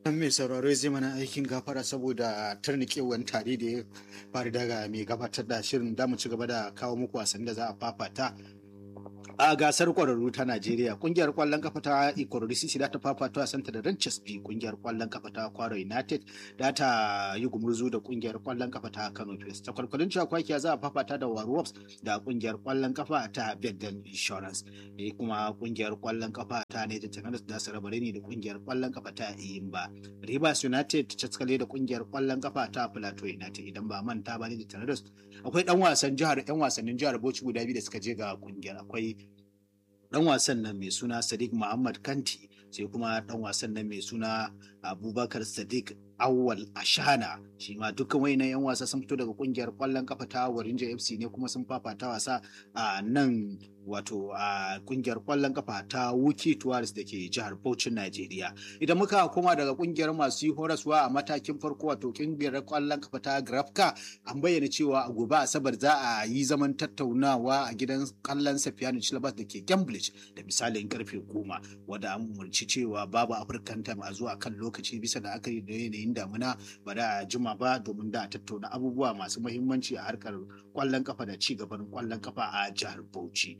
Dan mai sauraro zai mana aikin gafara saboda tarnikewan tare da ya faru daga mai gabatar da shirin da mu ci gaba da kawo muku wasan da za a fafata a gasar kwararru ta Najeriya kungiyar kwallon kafa ta Ikorodu Sisi da ta fafata wasanta da Ranches B kungiyar kwallon kafa ta Kwaro United da ta yi gumurzu da kungiyar kwallon kafa ta Kano Pilas ta kwalkwalin cakwakiya za a fafata da Warwops da kungiyar kwallon kafa ta Bedden Insurance da kuma kungiyar kwallon kafa ta ne da Takanas da Sarabare ne da kungiyar kwallon kafa ta Iyimba Rivers United ta caskale da kungiyar kwallon kafa ta Plateau United idan ba manta ba ne da Tanadas akwai dan wasan jihar yan wasannin jihar Bauchi guda biyu da suka je ga kungiyar akwai dan wasan nan mai suna Sadiq Muhammad Kanti sai kuma dan wasan nan mai suna Abubakar Sadiq Awwal Ashana shi ma dukkan wayannan yan wasa sun fito daga kungiyar kwallon kafa ta Warinja FC ne kuma sun fafata wasa a nan wato a kungiyar kwallon kafa ta Wuki Tuwaris da ke jihar Bauchin Najeriya. Idan muka koma daga kungiyar masu yi horaswa a matakin farko wato kungiyar kwallon kafa ta Grafka an bayyana cewa a gobe Asabar za a yi zaman tattaunawa a gidan kallon Safiyanu Chilabas da ke Cambridge da misalin karfe goma wanda an umarci cewa babu African time a zuwa kan lokaci bisa da aka yi da yanayin damuna ba da jima ba domin da tattauna abubuwa masu muhimmanci a harkar kwallon kafa da ci gaban kwallon kafa a jihar Bauchi.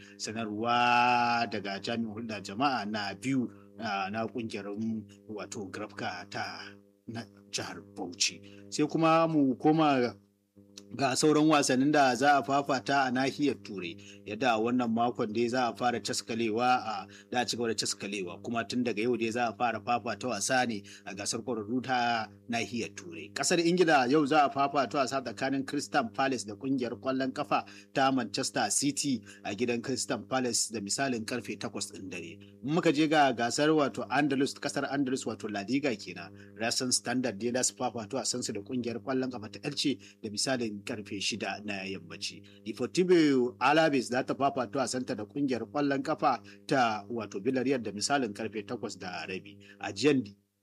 sanarwa daga jami'in hulɗa jama'a na biyu na kungiyar wato grafka ta na jihar bauchi sai kuma mu koma ga sauran wasannin da za a fafata a nahiyar turai yadda wannan makon dai za a fara caskalewa a da ci gaba da caskalewa kuma tun daga yau dai za a fara fafata wasa ne a gasar kwararru ta nahiyar turai kasar ingila yau za a fafata wasa tsakanin crystal palace da kungiyar kwallon kafa ta manchester city a gidan crystal palace da misalin karfe 8 din dare muka je ga gasar wato andalus kasar andalus wato la liga kenan rasan standard dai da su fafata wasansu da kungiyar kwallon kafa ta elche da misalin karfe shida na yammaci. Deportivo Alaves za ta fafato a santa da kungiyar kwallon kafa ta wato Villarreal da misalin karfe takwas da rabi. A jiyan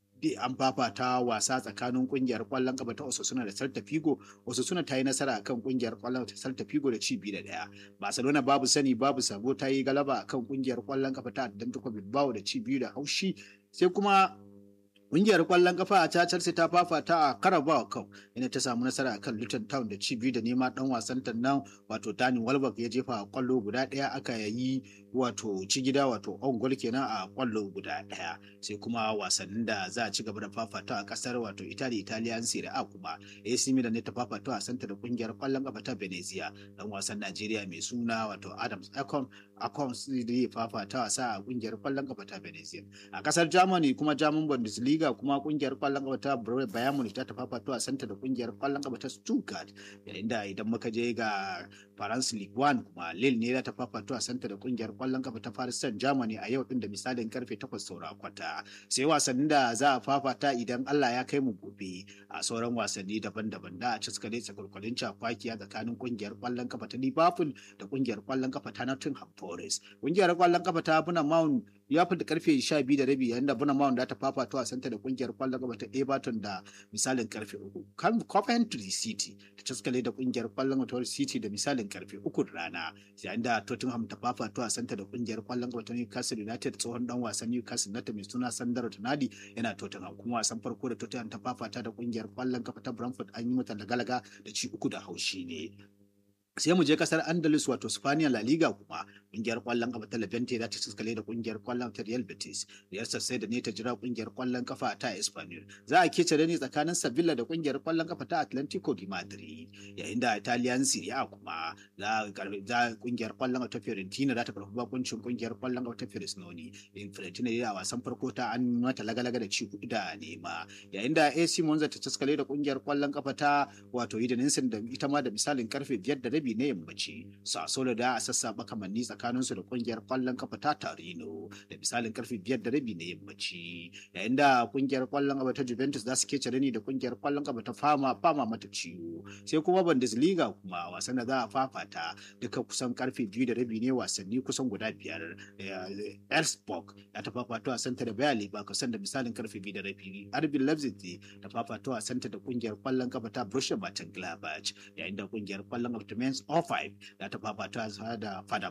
an fafata wasa tsakanin kungiyar kwallon kafa ta Osasuna da Celta Figo. Osasuna ta yi nasara akan kungiyar kwallon ta Celta Figo da ci biyu da daya. Barcelona babu sani babu sabo ta yi galaba akan kungiyar kwallon kafa ta Atlantico Bilbao da ci biyu da haushi. Sai kuma Ƙungiyar ƙwallon kafa a Chelsea ta fafata a Carabao Cup inda ta samu nasara a kan Luton Town da ci biyu da nema ɗan wasan nan wato Dani Welbeck ya jefa ƙwallo guda ɗaya aka yayi wato ci gida wato on goal kenan a ƙwallo guda ɗaya sai kuma wasannin da za a ci gaba da fafata a ƙasar wato Italy Italian Serie A kuma AC Milan ne ta fafata a santa da ƙungiyar ƙwallon kafa ta Venezia ɗan wasan Najeriya mai suna wato Adams Ekon Akon zai fafata wasa a ƙungiyar ƙwallon kafa ta Venezia a ƙasar Germany kuma German Bundesliga Liga kuma kungiyar kwallon kafa ta Bayern Munich ta tafafa a santa da kungiyar kwallon kafa ta Stuttgart yayin da idan muka je ga France League 1 kuma Lille ne ta tafafa a santa da kungiyar kwallon kafa ta Paris Saint-Germain a yau din da misalin karfe 8 saura kwata sai wasannin da za a fafata idan Allah ya kai mu gobe a sauran wasanni daban-daban da a ciskale tsakalkwalin cakwakiya tsakanin kungiyar kwallon kafa ta Liverpool da kungiyar kwallon kafa ta Nottingham Forest kungiyar kwallon kafa ta Buna Mount ya fita karfe 12 da rabi yayin da Buna Mount da ta fafata a santa da kungiyar kwallon gaba ta Everton da misalin karfe uku. Coventry City ta caskale da kungiyar kwallon gaba City da misalin karfe uku rana. Yayin da Tottenham ta fafato a santa da kungiyar kwallon gaba ta Newcastle United tsohon dan wasan Newcastle United mai suna Sandro Tonali yana Tottenham kuma wasan farko da Tottenham ta fafata da kungiyar kwallon kafa ta Brentford an yi mata lagalaga da ci uku da haushi ne. sai mu je kasar andalus wato spaniya la liga kuma kungiyar kwallon kafa ta levante za ta ciskale da kungiyar kwallon ta real betis real sai da ne ta jira kungiyar kwallon kafa ta espanyol za a kece da ne tsakanin sevilla da kungiyar kwallon kafa ta atlantico di madrid yayin da italian serie a kuma za kungiyar kwallon kafa ta fiorentina za ta karbi bakuncin kungiyar kwallon kafa ta fiorentina in fiorentina ne a wasan farko ta an mata lagalaga da ci hudu da nema yayin da ac monza ta ciskale da kungiyar kwallon kafa ta wato idaninsin da ita ma da misalin karfe biyar da rabi na yammaci sasolo da a sassaɓa kamanni tsakaninsu da kungiyar kwallon kafa ta tarino da misalin karfe biyar da rabi na yammaci yayin da kungiyar kwallon kafa ta juventus za su ke cire ni da kungiyar kwallon kafa ta fama fama mata ciwo sai kuma bundesliga kuma wasan da za a fafata duka kusan karfe biyu da rabi ne wasanni kusan guda biyar Elfsborg ya ta fafato a santa da Bayer Leverkusen da misalin karfe biyu da rabi RB Leipzig ta fafato a santa da kungiyar kwallon kafa ta Borussia Mönchengladbach yayin da kungiyar kwallon kafa ta Mainz 05 da ta fafata da Paderborn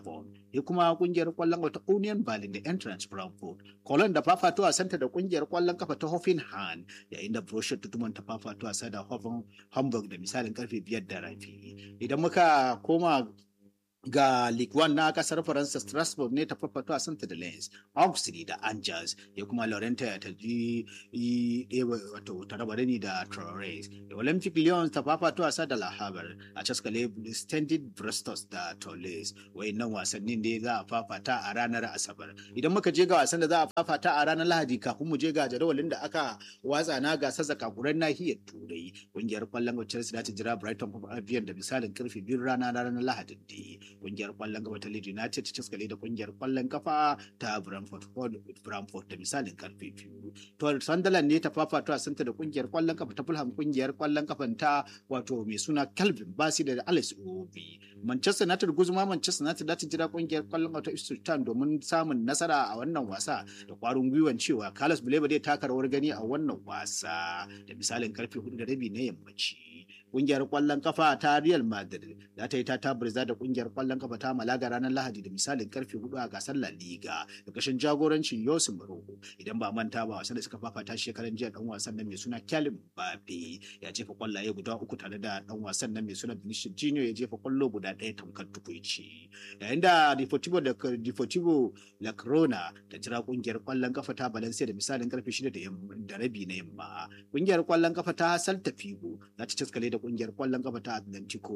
ya kuma kungiyar kwallon kafa ta Union Berlin da Eintracht Frankfurt. Cologne da fafato wasanta da kungiyar kwallon kafa ta Hoffenheim yayin da Borussia Dortmund ta fafato wasa da Hoffen Hamburg da misalin karfe biyar da rafi. Idan muka koma ga Ligue 1 na kasar Faransa Strasbourg ne ta fafato a Santa da Lens, Auxerre da Angers, ya kuma Lorenta ta ji wato ta raba ni da Traorés. Da Olympic Lyon ta fafato a da La Havre, a Caskale Standard Brestos da Toulouse. Wayannan wasannin ne za a fafata a ranar Asabar. Idan muka je ga wasan da za a fafata a ranar Lahadi kafin mu je ga jadawalin da aka watsa na gasar zakakuran nahiyar Turai. Kungiyar kwallon Chelsea za ta jira Brighton Albion da misalin karfe biyu rana ranar Lahadin da kungiyar kwallon kafa ta Leeds United ta ciskale da kungiyar kwallon kafa ta Brentford Brentford da misalin karfe biyu. To Sunderland ne ta fafato a santa da kungiyar kwallon kafa ta Fulham kungiyar kwallon kafan ta wato mai suna Calvin Basi da Alex Obi. Manchester United guzuma Manchester United za ta jira kungiyar kwallon kafa ta Ipswich Town domin samun nasara a wannan wasa da kwarin gwiwan cewa Carlos Buleba zai taka rawar gani a wannan wasa da misalin karfe hudu da rabi na yammaci. kungiyar kwallon kafa ta Real Madrid za ta yi ta tabarza da kungiyar kwallon kafa ta Malaga ranar Lahadi da misalin karfe hudu a gasar La Liga da kashin jagorancin Yosin Maroko idan ba manta ba wasan da suka fafata shekaran jiya dan wasan nan mai suna Kylian Mbappe ya jefa kwallaye guda uku tare da dan wasan nan mai suna Vinicius Junior ya jefa kwallo guda ɗaya tamkar tukuici yayin da Deportivo da Deportivo La Corona ta jira kungiyar kwallon kafa ta Valencia da misalin karfe shida da rabi na yamma kungiyar kwallon kafa ta Celta Figo za ta caskale da kungiyar kwallon kafa ta Atlantico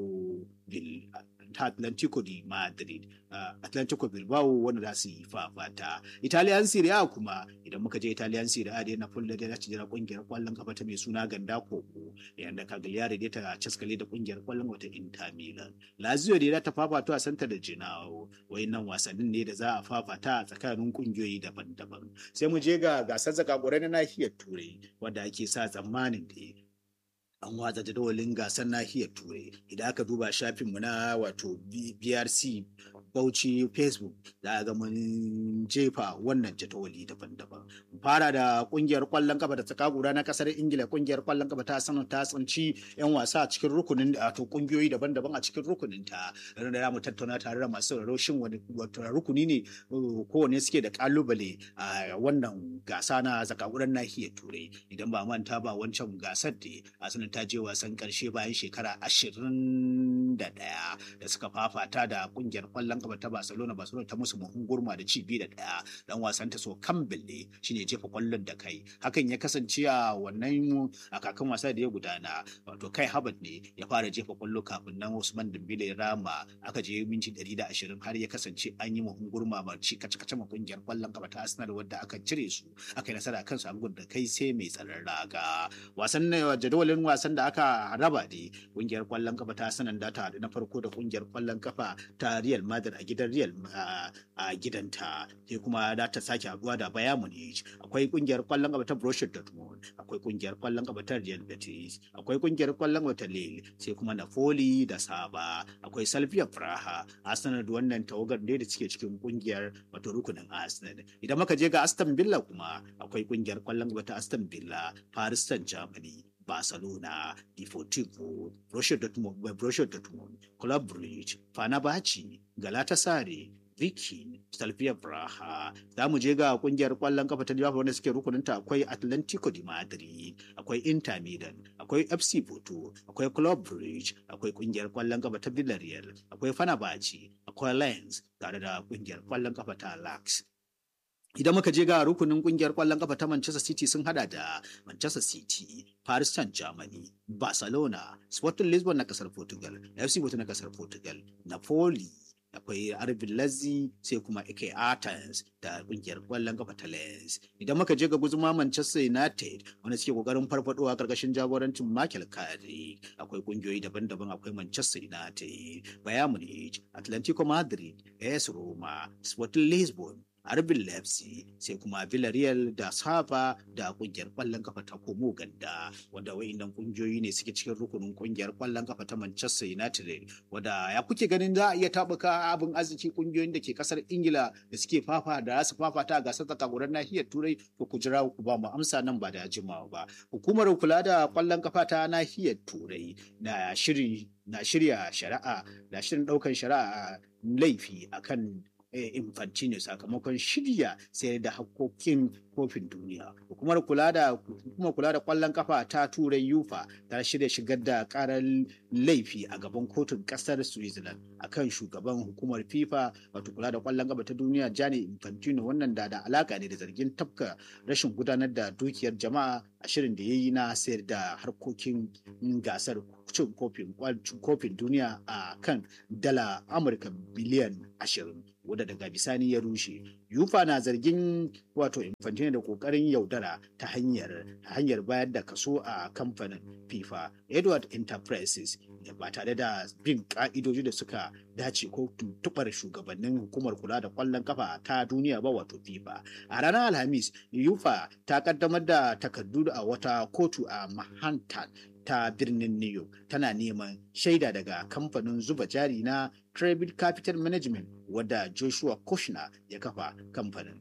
ta Atlantico di Madrid Atlantico Bilbao wanda za su yi fafata Italian Serie A kuma idan muka je Italian Serie A da Napoli da za ta jira kungiyar kwallon kafa ta mai suna Ganda Koko yayin da Cagliari da ta caskale da kungiyar kwallon wata Inter Milan Lazio da ta fafata a Santa da Genoa wayannan wasannin ne da za a fafata a tsakanin kungiyoyi daban-daban sai mu je ga gasar zakakurai na nahiyar Turai wanda ake sa tsammanin da an watsa jadawalin gasar nahiyar turai idan aka duba shafinmu na wato brc bauchi facebook za a ga mun jefa wannan jadawali daban-daban fara da kungiyar kwallon kafa da tsakagura na kasar ingila kungiyar kwallon kafa ta sanar ta tsinci yan wasa a cikin rukunin wato kungiyoyi daban-daban a cikin rukunin ta da mu tattauna tare da masu sauraro shin wani rukuni ne kowane suke da kalubale a wannan gasa na zakaguran nahiyar turai idan ba manta ba wancan gasar da a sanar ta je wasan karshe bayan shekara ashirin da ɗaya da suka fafata da kungiyar kwallon kafa ta Barcelona Barcelona ta musu muhun gurma da ci biyu da ɗaya dan wasan ta so Campbell shine jefa kwallon da kai hakan ya kasance a wannan a kakan wasa da ya gudana wato kai Habat ne ya fara jefa kwallo kafin nan Usman Dembele Rama aka je minti 120 har ya kasance an yi muhun gurma ma ci kace kace kungiyar kwallon kafa ta Arsenal wadda aka cire su aka yi nasara kansu a da kai sai mai tsaron raga wasan jadawalin wasan da aka raba ne kungiyar kwallon kafa ta sanan da ta na farko da kungiyar kwallon kafa ta Real Madrid a gidan Real a gidanta sai kuma da ta sake haduwa da Bayern Munich akwai kungiyar kwallon kafa ta Borussia Dortmund akwai kungiyar kwallon kafa ta Real Betis akwai kungiyar kwallon kafa ta Lille sai kuma Napoli da Saba akwai Slavia Praha Arsenal da wannan tawagar ne da suke cikin kungiyar wato rukunin Arsenal idan muka je ga Aston Villa kuma akwai kungiyar kwallon kafa ta Aston Villa Paris Saint-Germain Barcelona, Deportivo, Borussia Dortmund, Borussia Dortmund, Club Brugge, Fenerbahce, Galatasaray, Viking, Stalvia Braha. Za mu je ga kungiyar kwallon kafa ta Liverpool wanda suke rukuninta akwai Atlantico di Madrid, akwai Inter Milan, akwai FC Porto, akwai Club Brugge, akwai kungiyar kwallon kafa ta Villarreal, akwai Fenerbahce, akwai Lens tare da kungiyar kwallon kafa ta Lax. Idan muka je ga rukunin kungiyar kwallon kafa ta Manchester City sun hada da Manchester City, Paris Saint-Germain, Barcelona, Sporting Lisbon na kasar Portugal, FC Porto na kasar Portugal, Napoli, akwai Arbin Lazzi sai kuma Ike Athens da kungiyar kwallon kafa ta Lens. Idan muka je ga guzuma Manchester United wanda suke kokarin farfadowa karkashin jagorancin Michael Carrick akwai kungiyoyi daban-daban akwai Manchester United, Bayern Munich, Atlantico Madrid, AS Roma, Sporting Lisbon, Arbin Leipzig sai kuma Villarreal da Saba da kungiyar kwallon kafa ta Komo Ganda wanda wayannan kungiyoyi ne suke cikin rukunin kungiyar kwallon kafa ta Manchester United wanda ya kuke ganin za a iya tabuka abin arziki kungiyoyin da ke kasar Ingila da suke fafa da su fafata a gasar zakagurar nahiyar Turai ko ku jira ku ba mu amsa nan ba da jimawa ba hukumar kula da kwallon kafa ta nahiyar Turai na shiri na shirya shari'a na shirin daukan shari'a laifi akan Infantino sakamakon shirya sayar da hakkokin kofin duniya. Hukumar kula da hukumar kula da kwallon kafa ta Turai yufa ta shirya shigar da karar laifi a gaban kotun kasar Switzerland akan shugaban hukumar FIFA wato kula da kwallon kafa ta duniya Gianni Infantino wannan da da alaka ne da zargin tafka rashin gudanar da dukiyar jama'a a shirin da ya yi na sayar da harkokin gasar cin kofin duniya a kan dala Amurka biliyan ashirin. wadda daga bisani ya rushe. Yufa na zargin wato Infantino da kokarin yaudara ta hanyar hanyar bayar da kaso a kamfanin FIFA. Edward Enterprises ba tare da bin ka'idoji da suka dace ko tuntubar shugabannin hukumar kula da kwallon kafa ta duniya ba wato FIFA. A ranar Alhamis, Yufa ta kaddamar da takardu a wata kotu a Manhattan ta birnin New York tana neman shaida daga kamfanin zuba jari na Tribal Capital Management wadda Joshua Kushner ya kafa kamfanin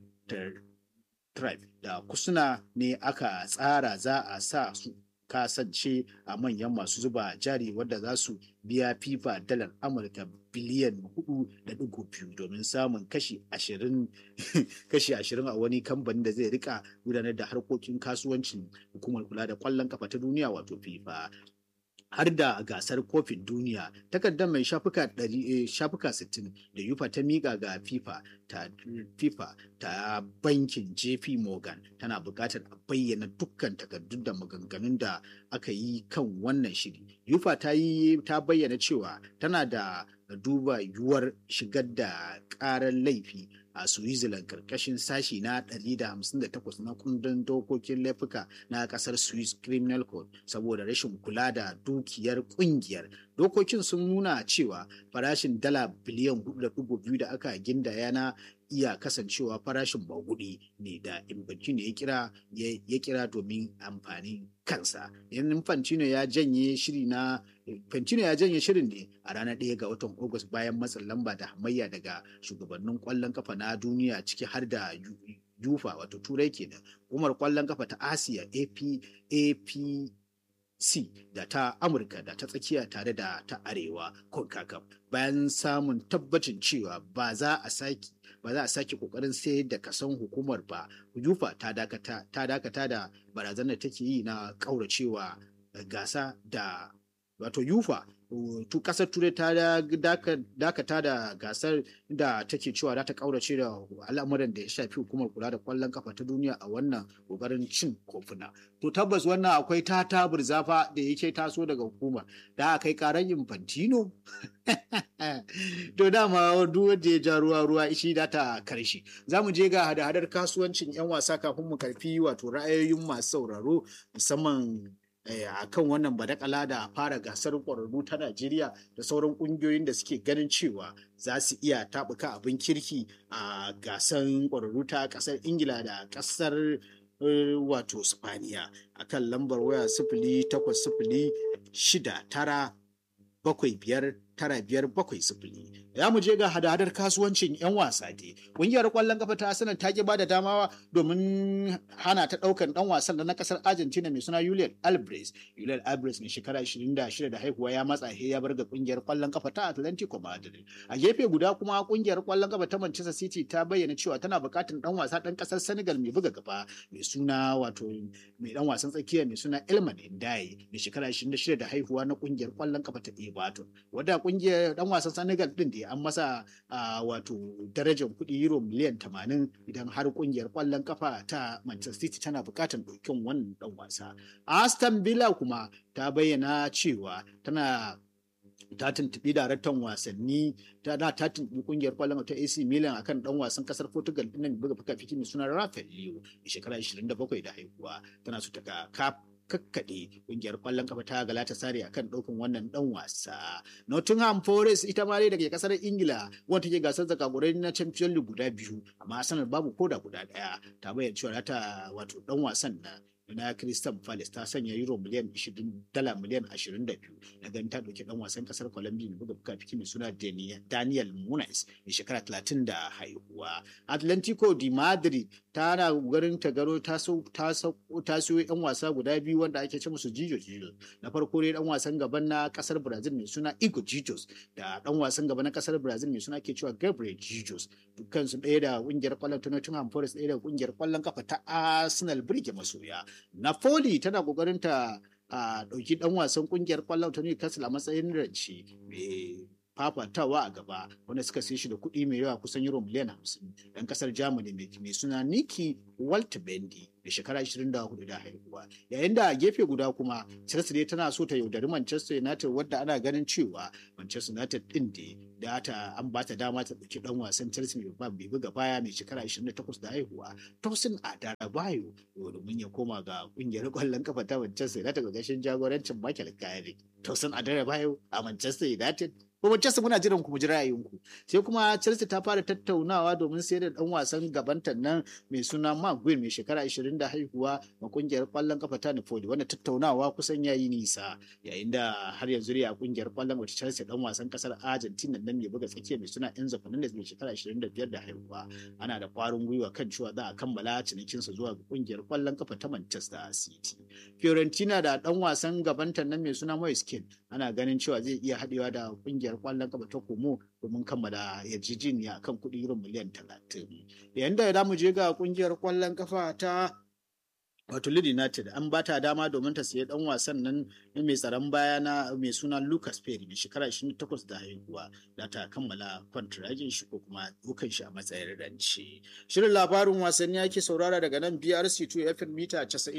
Tribe da kusuna ne aka tsara za a sa su kasance a manyan masu zuba jari wadda za su biya FIFA dalar Amurka biliyan hudu da digo biyu domin samun kashi ashirin kashi ashirin a wani kamfanin da zai rika gudanar da harkokin kasuwancin hukumar kula da kwallon kafa ta duniya wato FIFA har da gasar kofin duniya takardar mai shafuka shafuka 60 da yufa ta miƙa ga fifa ta fifa ta bankin jp morgan tana buƙatar a bayyana dukkan takardun da maganganun da aka yi kan wannan shiri yufa ta yi ta bayyana cewa tana da duba yiwuwar shigar da ƙarar laifi a Switzerland karkashin sashi na 158 na kundin dokokin laifuka na kasar Swiss Criminal Code saboda rashin kula da dukiyar kungiyar. Dokokin sun nuna cewa farashin dala biliyan 4.2 da aka gindaya na iya kasancewa farashin bagudi ne da Infantino ya kira ya kira domin amfanin kansa. Yan Infantino ya janye shiri na Infantino ya janye shirin ne a ranar ɗaya ga watan Agusta bayan matsin lamba da hamayya daga shugabannin ƙwallon kafa na duniya ciki har da yufa wato turai kenan umar ƙwallon kafa ta asiya ap ap C da ta Amurka da ta tsakiya tare da ta Arewa CONCACAF bayan samun tabbacin cewa ba za a sake ba za a sake kokarin sayar da kasan hukumar ba yufa ta dakata ta dakata da barazanar take yi na kauracewa gasa da wato yufa tu kasar turai ta dakata da gasar da take cewa za ta kaurace da al'amuran da ya shafi hukumar kula da kwallon kafa ta duniya a wannan kokarin cin kofuna to tabbas wannan akwai ta tabur zafa da yake taso daga hukumar da aka kai karan infantino to dama duk wanda ya ja ruwa ruwa ishi da ta karshe za mu je ga hada-hadar kasuwancin 'yan wasa kafin mu karfi wato ra'ayoyin masu sauraro musamman a kan wannan badakala da fara gasar ƙwararru ta Najeriya da sauran ƙungiyoyin da suke ganin cewa za su iya taɓuka abin kirki a gasar ƙwararru ta ƙasar Ingila da ƙasar wato Spaniya a kan lambar waya sifili takwas sifili shida tara bakwai biyar tara biyar bakwai sifili. Ya mu je ga hada-hadar kasuwancin 'yan wasa dai. Ƙungiyar ƙwallon kafa ta sanar ta ki ba da damawa domin hana ta ɗaukan ɗan wasan da na ƙasar Argentina mai suna Julian Albres. Julian Albres mai shekara 26 da haihuwa ya matsa he ya bar ga ƙungiyar ƙwallon kafa ta Atlantico Madrid. A gefe guda kuma ƙungiyar ƙwallon kafa ta Manchester City ta bayyana cewa tana buƙatar ɗan wasa ɗan ƙasar Senegal mai buga gaba mai suna wato mai ɗan wasan tsakiya mai suna Elman Ndiaye mai shekara 26 da haihuwa na ƙungiyar ƙwallon kafa ta Everton. Wadda kungiyar dan wasan Senegal din da an masa wato darajar kuɗi euro miliyan 80 idan har kungiyar kwallon kafa ta Manchester City tana buƙatar ɗaukin wannan dan wasa. Aston Villa kuma ta bayyana cewa tana ta tuntuɓi daraktan wasanni ta da ta tuntuɓi kungiyar kwallon ta AC Milan akan dan wasan kasar Portugal din nan buga fuka fiki mai suna Rafael Leo shekara 27 da haihuwa tana so ta ga kakkaɗe ƙungiyar ƙwallon kafa ta Galatasaray akan ɗaukan wannan ɗan wasa. Nottingham Forest ita ma dai daga ƙasar Ingila wanda take gasar zakagurai na Champions League guda biyu amma sanar babu koda guda ɗaya ta bayyana cewa ta wato ɗan wasan na na Crystal Palace ta sanya euro miliyan 20 dala miliyan 22 da ganin ta dauki dan wasan kasar Colombia mai buga buka mai suna Daniel Munoz mai shekara 30 da haihuwa. Atlantico di Madrid tana garin ta garo ta ta siyo yan wasa guda biyu wanda ake ce musu Jijo Jijo. Na farko ne dan wasan gaban na kasar Brazil mai suna Igor Jijos da dan wasan gaba na kasar Brazil mai suna ke cewa Gabriel Jijos. Dukkan su ɗaya da kungiyar kwallon ta Nottingham Forest ɗaya da kungiyar kwallon kafa ta Arsenal Birge masoya. Napoli tana kokarin ta a ɗauki ɗan wasan ƙungiyar ƙwallon ta Newcastle a matsayin rance mai fafatawa a gaba wanda suka sai shi da kuɗi mai yawa kusan euro miliyan hamsin ɗan ƙasar Germany mai suna Niki Waltbendi da shekara 24 da haihuwa yayin da a gefe guda kuma Chelsea dai tana so ta yaudari Manchester United wadda ana ganin cewa Manchester United din da ta an ba ta dama ta ɗauki ɗan wasan Chelsea mai bai buga baya mai shekara 28 da haihuwa Tosin Adarabayo domin ya koma ga ƙungiyar ƙwallon kafa ta Manchester United ga gashin jagorancin Michael Carrick Tosin Adarabayo a Manchester United ko Manchester muna jiran ku mu ji ra'ayinku sai kuma Chelsea ta fara tattaunawa domin sayar da dan wasan gabanta nan mai suna Mark Gwyn mai shekara 20 da haihuwa ma kungiyar kwallon kafa ta Napoli wanda tattaunawa kusan yayi nisa yayin da har yanzu a kungiyar kwallon wata Chelsea dan wasan kasar Argentina nan mai buga tsakiya mai suna Enzo Fernandez mai shekara 25 da haihuwa ana da kwarin gwiwa kan cewa za a kammala cinikinsa zuwa ga kungiyar kwallon kafa ta Manchester City Fiorentina da dan wasan gabanta nan mai suna Moise Kean ana ganin cewa zai iya haɗewa da kungiyar kwallon kafa ta Como domin kammala yarjejeniya kan kuɗi irin miliyan talatin. Yayin da za mu je ga kungiyar kwallon kafa ta wato Leeds United an ba ta dama domin ta sayi dan wasan nan mai tsaron baya na mai suna Lucas Perry mai shekara 28 da haihuwa da ta kammala kwantiragin shi ko kuma dukan shi a matsayin rance. Shirin labarin wasanni ake saurara daga nan BRC 2 FM mita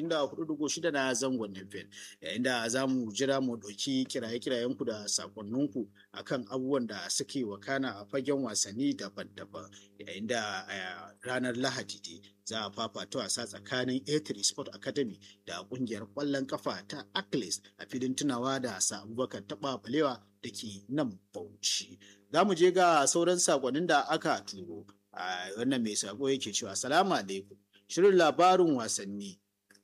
94.6 na zangon FM yayin da za mu jira mu ɗauki kiraye-kirayen ku da sakonninku akan abubuwan da suke wakana a fagen wasanni daban-daban yayin da ranar Lahadi za a fafata wasa tsakanin A3 Sport Academy da kungiyar kwallon kafa ta Akles a filin tunawa da sa Abubakar Taba Balewa da ke nan Bauchi. Za mu je ga sauran sakonnin da aka turo. A wannan mai sako yake cewa salamu alaikum. Shirin labarin wasanni.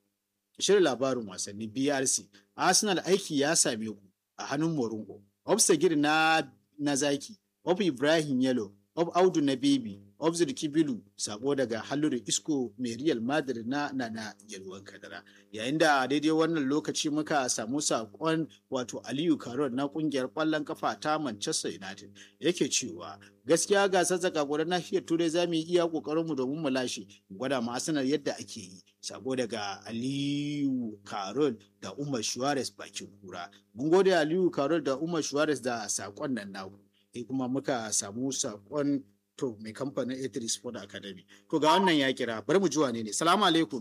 Shirin labarin wasanni BRC. Arsenal aiki ya same ku a hannun Moringo. Obstagir na na zaki. Of Ibrahim Yellow. Of Audu na Baby. Obzir Kibilu sako daga Halluru Isko mai Real Madrid na Nana Yalwan Kadara. Yayin da daidai wannan lokaci muka samu sakon wato Aliyu Karol na kungiyar kwallon kafa ta Manchester United yake cewa gaskiya gasar zakagurar nahiyar Turai za mu yi iya kokarin mu domin mu lashe gwada ma Arsenal yadda ake yi. Sako daga Aliyu Karol da Umar Suarez bakin kura. Mun gode Aliyu Karol da Umar Suarez da sakon nan naku. kuma muka samu sakon to mai kamfanin A3 Sport Academy. To ga wannan ya kira, bari mu ji wane ne. Salamu alaikum.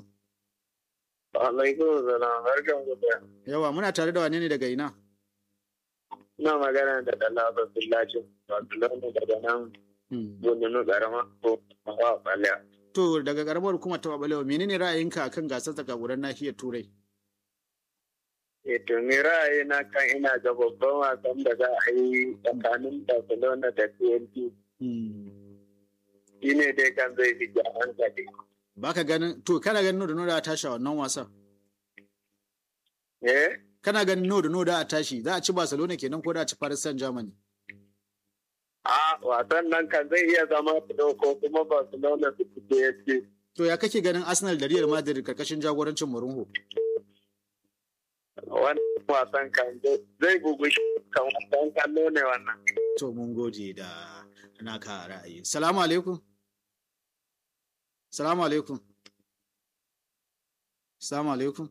Alaikum salam, barkan ku da. Yawa muna tare da wane ne daga ina? Ina magana da Dala Abdullahi, Abdullahi daga nan Gununu Karama ko Mawa Baliya. To daga karamar kuma ta Balewa, menene ra'ayinka akan gasar zakaguran nahiyar Turai? E to ni ra'ayi na kan ina ga babban wasan da za a yi tsakanin Barcelona da TNT. shi ne dai kan zai fi hankali. Ba ka ganin, to kana ganin no da no da a tashi a wannan wasan? Eh? Kana ganin no da no da a tashi, za a ci Barcelona kenan ko da a ci Paris Saint Germany? A wasan nan kan zai iya zama fito ko kuma Barcelona su fito ya ce. To ya kake ganin Arsenal da Real Madrid karkashin jagorancin Mourinho? Wannan wasan kan zai gugu kan wasan kallo ne wannan. To mun gode da naka ra'ayi. Salamu alaikum. Salamu alaikum. Salamu alaikum.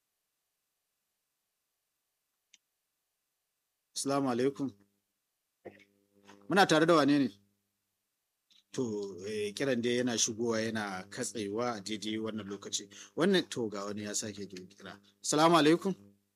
Salamu alaikum. Muna tare da wane ne? To, eh, kiran dai yana shigowa yana katsewa a daidai wannan lokaci. Wannan to ga wani ya sake kira. Salamu alaikum.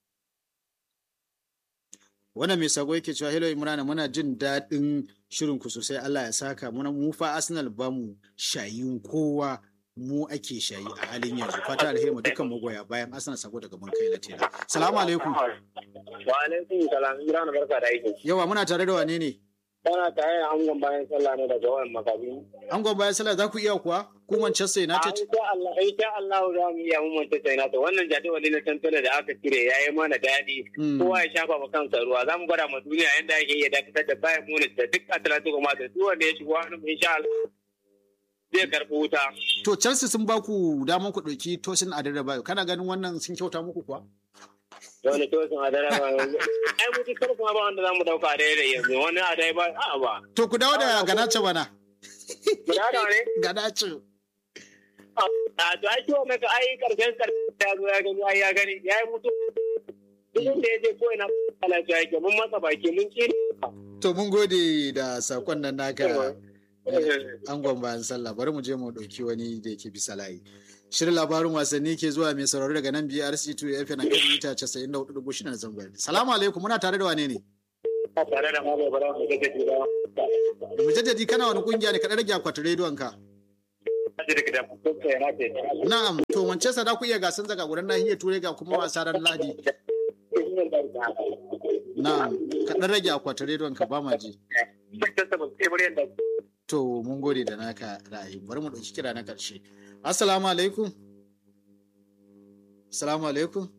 wannan mai sako yake cewa hello imrana muna jin daɗin shirin ku sosai Allah ya saka muna mu fa Arsenal ba mu shayin kowa mu ake shayi a halin yanzu fata alheri mu dukkan magoya bayan Arsenal sako daga mun kai latela salamu alaikum Wa alaikum salam Imran barka da aiki. yawa muna tare da wane ne Kana tare da angon bayan sallah ne daga wayan makabi. angon bayan sallah za ku iya kuwa ku Manchester United insha Allah insha Allah za mu iya mu Manchester United wannan jadawali na tantala da aka cire yayi mana daɗi kowa ya shafa ma kansa ruwa za mu gwada ma duniya yanda ake iya dakatar da Bayern Munich da duk Atletico Madrid duk wanda ya shigo hannun insha Allah zai karɓi wuta. To Chelsea sun ba ku damar ku ɗauki Tosin Adebayo kana ganin wannan sun kyauta muku kuwa? Wani Tosin Adebayo ai mutu kar kuma ba wanda za mu dauka a daidai yanzu wani Adebayo a ba. To ku dawo da Ganacho bana. Ku dawo da ne? Ganacho. A to ai ciwo mai ka ai karshen karshen ya zo ya gani ai ya gani ya yi mutu. Duk da ya je ko ina lafiya yake mun masa baki mun ci. To mun gode da sakon nan naka. angon bayan sallah bari mu je mu ɗauki wani da yake bisa layi shirin labarin wasanni ke zuwa mai sauraro daga nan BRC 2 FM na kan mita 94.6 na zangon salamu alaikum muna tare da wane ne tare da malam bara mu da take da mujaddadi kana wani kungiya ne ka rage akwatin rediyon ka na'am to Manchester da ku iya gasan zaga gudan nahiyar turai ga kuma wasa ran ladi na'am ka dan rage akwatin rediyon ka ba ma ji To mun gode da naka ra'ayi. Bari mu ɗauki kira na ƙarshe. Assalamu alaikum. Assalamu alaikum.